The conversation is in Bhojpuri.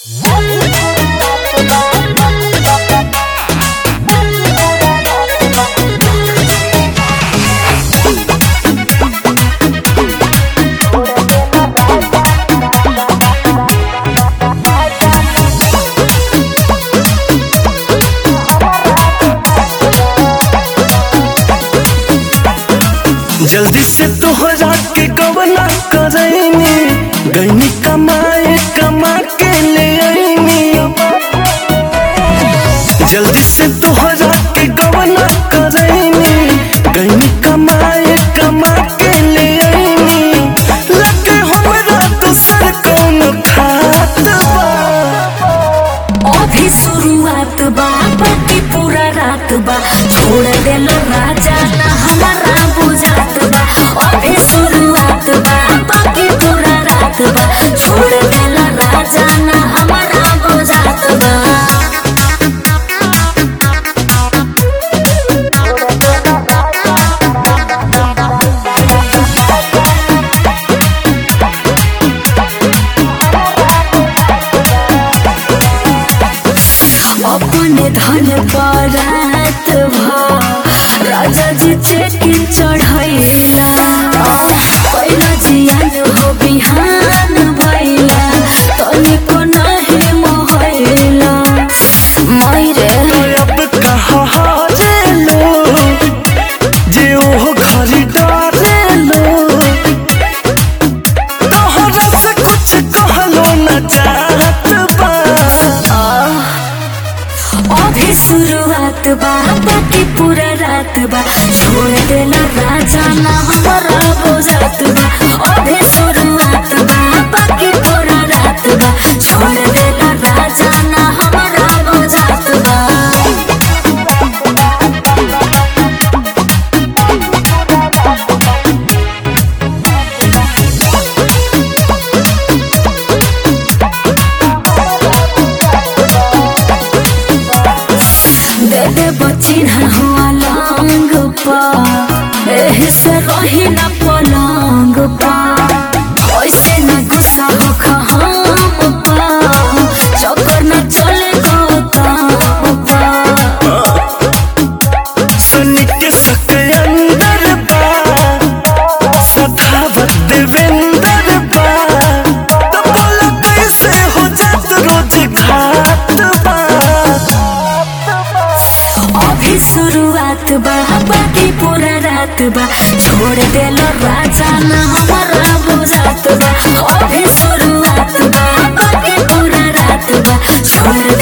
जल्दी से तोहरा के गवना करैनी गईनी कमाए कमा के ले आईनी जल्दी से तोहरा के गवना करैनी गईनी कमाए कमा के ले आईनी लगे हमरा दूसर कौन खात बा अभी शुरुआत बा बाकी पूरा रात बा छोड़ देला राजा ना हमारा बुझात बा अभी शुरुआत बा बाकी पूरा रात बा छोड़ देला राजा ना हमारा बुझात बा अपने धन परात भ राजा जी चेकिन चढ़ैला पहिला जियान हो बिहान भैला तनिको नाही मोहैला मैरे अब कहाँ हारेलो जे ओहो घरी डारेलो तोहरा से कुछ कहलो न चाहत बा अभी शुरुआत बा बाकी पूरा रात बा छोड़ देला राजा ना हमारा बुझात बा अभी शुरुआत बा बाकी पूरा रात बा छोड़ देला राजा ना हमारा बुझात बा दे दे बचिन हुआ लंग पा एही से रही न पलंग पा ऐसे न गुस्सा हो हम पा चक्कर न चले गौतम पा सनी के सक अंदर बा सखावत देवेंद्र बा तो बोला कैसे हो जात रोज घात बा अभी शुरुआत बा बाकी पूरा रात बा छोड़ देलो राजा ना हमारा बुझात बा अभी शुरुआत बा बाकी पूरा रात बा छोड़